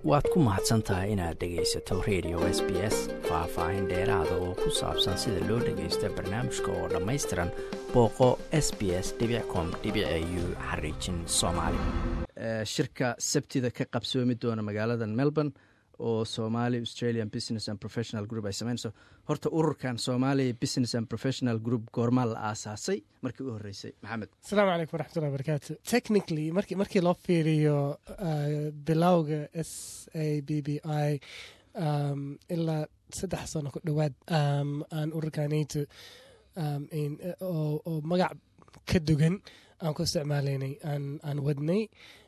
waad ku mahadsan tahay inaad dhegaysato radio s b s faah-faahin dheeraada oo ku saabsan sida loo dhagaysto barnaamijka oo dhammaystiran booqo s b s com u xariijin soomaali shirka sabtida ka qabsoomi doona magaalada melbourne oo somali australian business and professional group ay sameynayso horta ururkan somalia business and professional group goormaa la aasaasay markii u horreysay maxamed asalaamu calaykum waraxmatullahi barakaatu technically marki markii loo fiiriyo bilowga s a b b i ilaa saddex sano ku dhowaad aan ururkanayto oo magac ka dugan aan ku isticmaalaynay aan wadnay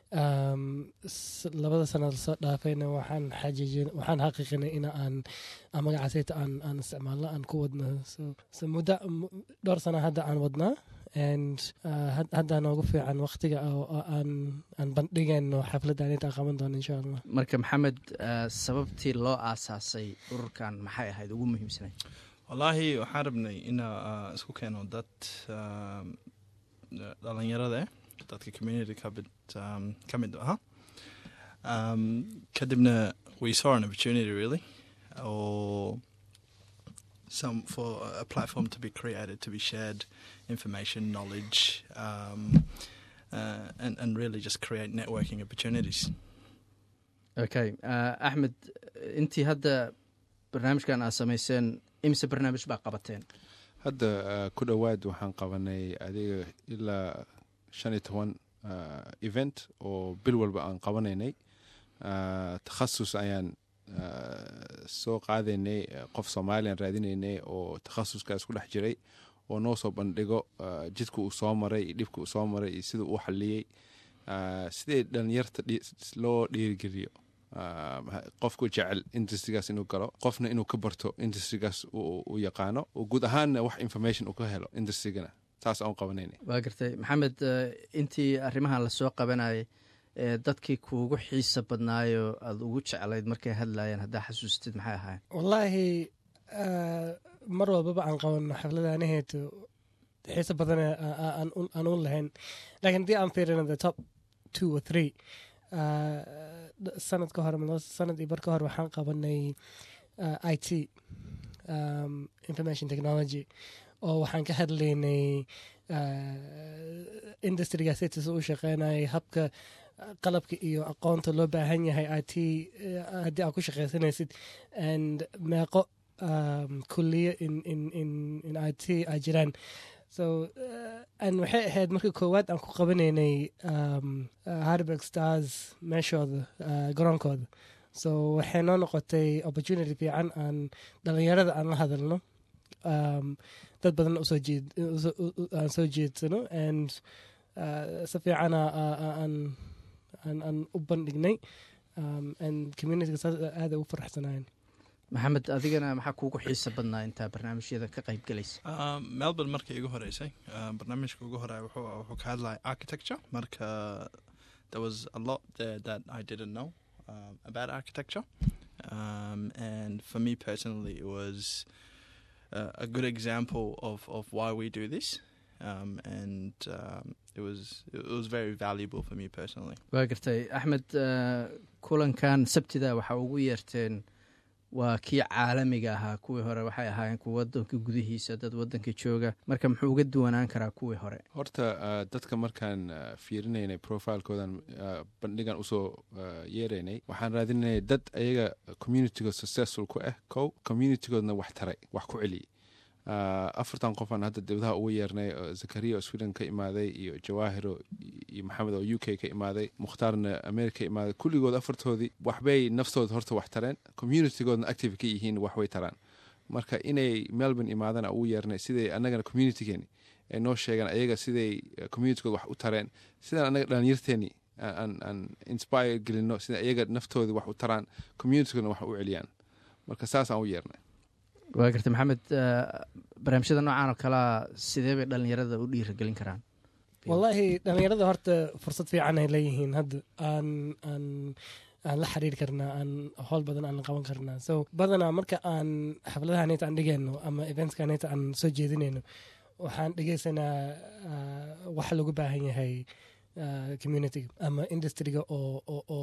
labada sanad lasoo dhaafayna waxaan xajiijin waxaan xaqiiqinay in aan magacaasayta aan aan isticmaalno aan ku wadno so muddo dhowr sana hadda aan wadnaa and hadda noogu fiican waqtiga aan aan bandhigayno xafladdan intaan qaban doono insha allah marka maxamed sababtii loo aasaasay ururkan maxay ahayd ugu muhiimsanayd wallaahi waxaan rabnay ina isku keeno dad dhalinyarada eh dadka community kamid um, ka mid aha um, kadibna we saw an opportunity really or some for a platform to be created to be shared information knowledge um, uh, and, and really just create networking opportunities okay uh, axmed intii hadda barnaamijkan aad samayseen imise barnaamij baa qabateen hadda ku dhowaad waxaan qabanay adiga ilaa shan iyo toban event oo bil walba aan qabanaynay takhasus ayaan soo qaadaynay qof soomaaliyan raadinaynay oo takhasuskaas ku dhex jiray oo noo soo bandhigo jidka uu soo maray iyo dhibka uu soo maray iyo sida uu xaliyey sidee dhalinyarta loo dhiirigeliyo qofku jecel industrigaas inuu galo qofna inuu ka barto industrigaas uu yaqaano oo guud ahaanna wax information uu ka helo industrigana taas aan qabanayna waa gartay maxamed intii arrimahan lasoo qabanayay dadkii kuugu xiisa badnaayo aada ugu jeclayd markay hadlayeen haddaa xasuustid maxay ahaayeen wallaahi mar walbaba aan qabano xafladanaheetu xiisa badan aan u lahayn lakiin haddii aan fiirino the top two or three sanad ka hor sanad iyo bar ka hor waxaan qabanay i t information technology oo waxaan ka hadlaynay industrigaasitis u shaqeynayay habka qalabka iyo aqoonta loo baahan yahay i t haddii aad ku shaqaysanaysid and meeqo kuliyo in i t ay jiraan so an waxay ahayd markii koowaad aan ku qabanaynay harburg stars meeshooda garoonkooda so waxay noo noqotay opportunity fiican aan dhalinyarada aan la hadalno dad badan aan soo jeedsano and si fiicana aan u bandhignay and communityga saas aada ugu faraxsanayen maxamed adigana maxaa kuugu xiisa badnaa intaa barnaamijyada ka qayb galaysa melbourne markii igu horeysay barnaamijka ugu horeya wuxuu ka hadlaya architecture marka there was a lot there that I didn't know um, about architecture um, and for me personally it was uh, a good example of, of why we do this. Um, and um, it was it was very valuable for me personally. waa gartay axmed kulankan sabtida waxaa ugu yeerteen waa kii caalamiga ahaa kuwii hore waxay ahaayeen kuwa wadanka gudihiisa dad wadanka jooga marka muxuu uga duwanaan karaa kuwii hore horta dadka markaan fiirinaynay profilekoodan bandhigan usoo yeeraynay waxaan raadinayay dad ayaga communitygood successful ku ah kow communitygoodna wax taray wax ku celiyey afartan qofaan hadda dibadaha ugu yeernay zakariya oo sweden ka imaaday iyo jawaahiro iyo maxamed oo u k ka imaaday mukhtaarna america ka imaaday kulligood afartoodii waxbay naftooda horta wax tareen communitygoodna active ka yihiin waxbay taraan marka inay melbourne imaadana ugu yeernay siday annagana communitygeeni ay noo sheegaan ayaga siday communitygood wax u tareen sidaan annaga dhalinyarteeni aan inspire gelino sida ayaga naftoodii wax u taraan communitygoodna wax u celiyaan marka saas aan u yeernay waa garta maxamed barnaamijyada noocan oo kalea sidee bay dhalinyarada u dhiiragelin karaan wallaahi dhalinyarada horta fursad fiican ay leeyihiin hadda aan aan aan la xiriiri karnaa aan howl badan aan qaban karnaa so badanaa marka aan xafladahaneta aan dhigayno ama eventskaneta aan soo jeedinayno waxaan dhegeysanaa waxa lagu baahan yahay community ama industriga oo u baahan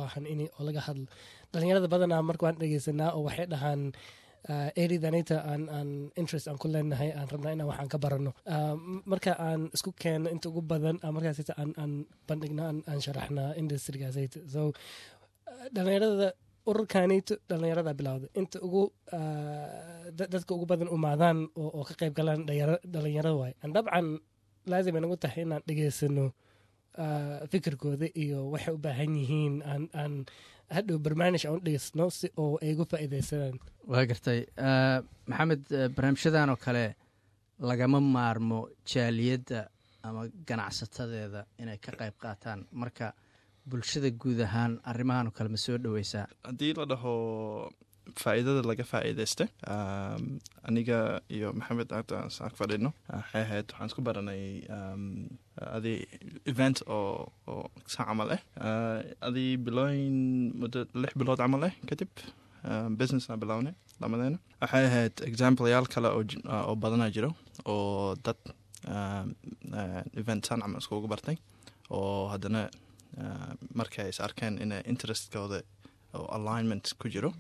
baahan in oo laga hadlo dhalinyarada badanaa marka waan dhegeysanaa oo waxay dhahaan eridanita aan aan interest aan ku leenahay aan rabnaa inaan waxaan ka barano marka aan isku keeno inta ugu badan markaas aan aan bandhigna aan sharaxnaa industrigaasayta so dhalinyarada ururkanito dhalinyarada bilowda inta ugu dadka ugu badan umaadaan oo ka qayb galaan dhalinyarada waay dabcan laazim ay nagu tahay inaan dhegeysano fikirkooda iyo waxay u baahan yihiin aan hadhow barnaamij aan u dhegeysno si oo ay ugu faa'iideysadaan waa gartay maxamed barnaamijyadan oo kale lagama maarmo jaaliyadda ama ganacsatadeeda inay ka qayb qaataan marka bulshada guud ahaan arrimahan oo kale ma soo dhoweysaa haddii la dhaho faa'iidada laga faa'iidaysta aniga iyo maxamed hadda saak fadhino waxay ahayd waxaan isku baranay adi event oo oo saa camal ah adi bilooyin muddo lix bilood camal ah kadib business aan bilownay lamadeena waxay ahayd exampleyaal kale oo badanaa jiro oo dad event saan camal iskugu bartay oo haddana markay is arkeen in interestkooda oo alignment ku jiro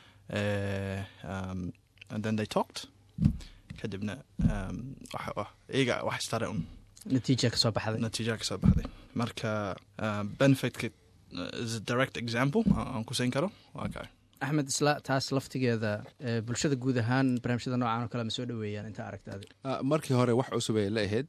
um, and then they talked kadibna um, iyaga wax istare un natiija kasoo baxday natiija kasoo baxday marka uh, benefitka uh, is a direct example aan ku siin karo waa kaa axmed isla taas laftigeeda bulshada guud ahaan barnaamijyada noocan oo kale ma soo dhoweeyaan inta aragtaadi markii hore wax cusub ay la ahayd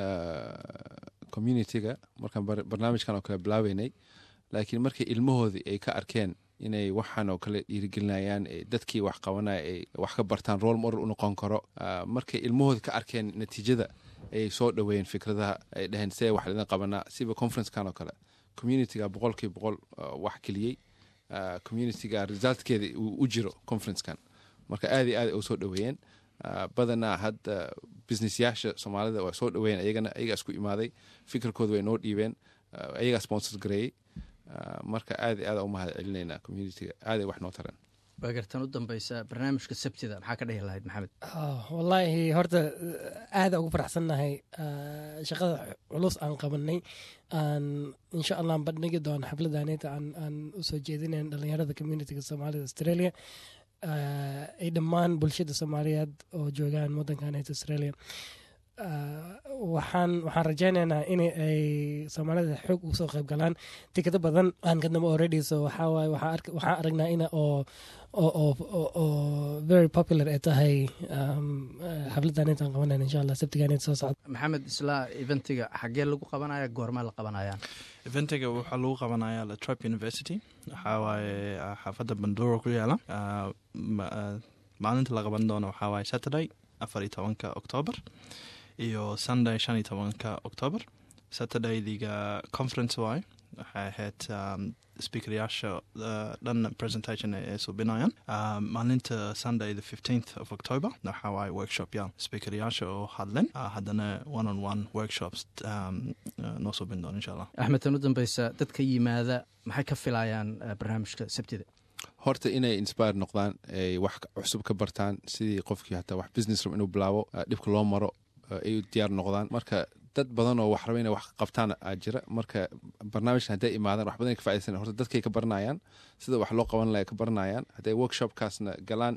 communitiga markaan barnaamijkan oo kale bilaabeynay laakiin markii ilmahoodii ay ka arkeen inay waxaan oo kale dhiirigelinayaan dadkii wax qabanaya ay wax ka bartaan rool model u noqon karo markay ilmahooda ka arkeen natiijada ayay soo dhoweeyeen fikradaha ay dhaheen see wax idin qabanaa siba conferencekan oo kale communitiga boqolkiiba boqol wax keliyey communitiga resultkeeda uu u jiro conferencekan marka aad iyo aad ay u soo dhoweeyeen badanaa hadda businessyaasha soomaalida waa soo dhoweeyeen ayagana ayagaa isku imaaday fikirkooda way noo dhiibeen ayagaa sponsor gareeyey marka aad iyo aad u mahad celinaynaa communitiga aaday wax noo tareen waa gartan u dambeysa barnaamijka sabtida maxaa ka dhihi lahayd maxamed wallaahi horta aada ugu faraxsannahay shaqada culus aan qabanay aan insha allah aan bandhigi doono xafladaneta aan usoo jeedinayn dhalinyarada communitiga soomaalida australia ay dhammaan bulshada soomaaliyeed oo joogaan waddankanet australia waxaan waxaan rajaynaynaa in ay soomaalida xoog ugu soo qayb galaan tikado badan aan kadnaba already so waxaa waaye waxaan aragnaa ina oo oo very popular ay tahay xafladan intaan qabanayna insha allah sabtigan soo socda maxamed isla eventiga xaggee lagu qabanaya goormaa la qabanayaan eventiga waxaa lagu qabanayaa latrop university waxaa waaye xaafadda banduro ku yaala maalinta la qaban doono waxaa waaye saturday afar iyo tobanka octoober iyo sunday shan iyo tobanka octoober saturdaydiga conference waaye waxay ahayd speakeryaasha dhan presentation ay subinayaan maalinta sunday the fifteenth of october waxaa waaye workshop yaal speakeryaasha oo hadlen haddana one on one workshops noo subin doon insha allah axmed tan u dambeysa dadka yimaada maxay ka filayaan barnaamijka sabtida horta inay inspire noqdaan ay wax cusub ka bartaan sidii qofkii hataa wax business rab inuu bilaabo dhibka loo maro ay diyaar noqdaan marka dad badan oo wax raba inay wax qabtaan aa jira marka barnaamijkan hadday imaadaan wax badan ka faidaysan horta dadkay ka baranayaan sida wax loo qaban laha ka baranayaan hadday workshopkaasna galaan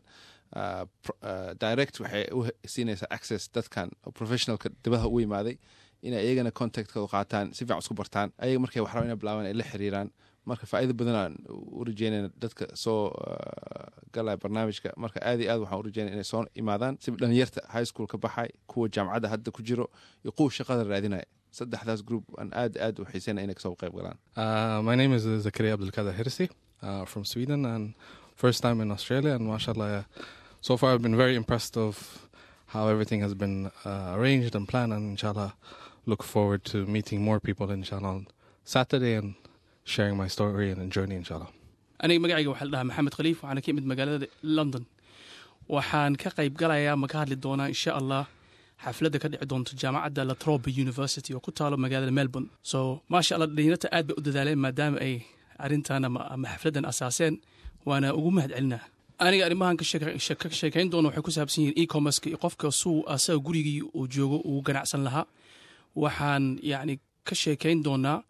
direct waxay u siinaysaa access dadkan professionalka dibadaha u imaaday inay iyagana contactkooda qaataan si fiican isku bartaan ayaga markay wax raba inay bilaabaan ay la xiriiraan marka faa'iida badanaan u rajeynayna dadka soo galaya barnaamijka marka aad iyo aad waxaan u rajeynaya inay soo imaadaan si dhalinyarta high school ka baxay kuwa jaamacadda hadda ku jiro iyo kuwa shaqada raadinaya saddexdaas group aan aad aad u xiisayna inay kasoo qayb galaan my name is zakaria abdulkader hirsi uh, from sweden and first time in australia and mashallah uh, so far i've been very impressed of how everything has been uh, arranged and planned and inshallah look forward to meeting more people inshallah on saturday and sharing my story and journey inshallah aniga magacayga waxaa la dhahaa maxamed khaliif waxaana ka imid magaalada london waxaan ka qayb galayaa ma ka hadli doonaa insha allah xafladda ka dhici doonto jaamacadda latrobe university oo ku taalo magaalada melbourne so maasha allah dhalinyarta aad bay u dadaaleen maadaama ay arrintan ama xafladdan asaaseen waana ugu mahad celinaa aniga arrimahan ka sheekayn doono waxay ku saabsan yihiin e-commerceka iyo qofka suu asaga gurigii uu joogo uu ganacsan lahaa waxaan yacni ka sheekayn doonaa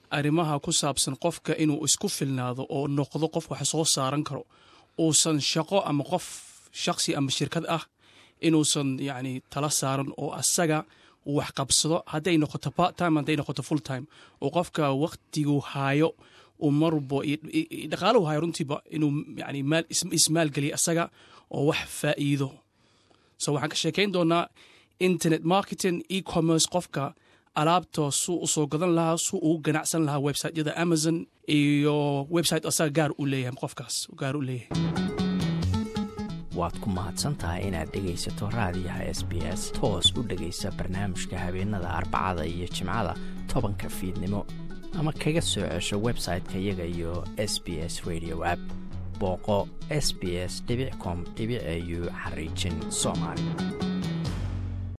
arrimaha ku saabsan qofka inuu isku filnaado oo noqdo qof wax soo saaran karo uusan shaqo ama qof shaksi ama shirkad ah inuusan yacni tala saaran oo asaga uu wax qabsado hadday noqoto part time hadday noqoto full time oo qofka waqtigu haayo uu marbo dhaqaalahu haayo runtiiba inuu yani maal ismaalgeliya asaga oo wax faa'iido so waxaan ka sheekayn doonaa internet marketing e-commerce qofka alaabta suu u soo gadan lahaa suu ugu ganacsan lahaa websiteyada amazon iyo website asaga gaar u leeyahay qofkaas gaar u leeyahay waad ku mahadsantahay inaad dhegaysato raadiyaha s b s toos u dhegaysa barnaamijka habeenada arbacada iyo jimcada tobanka fiidnimo ama kaga soo cesho website-ka iyaga iyo s b s radio app booqo s b s com au xariijin soomaali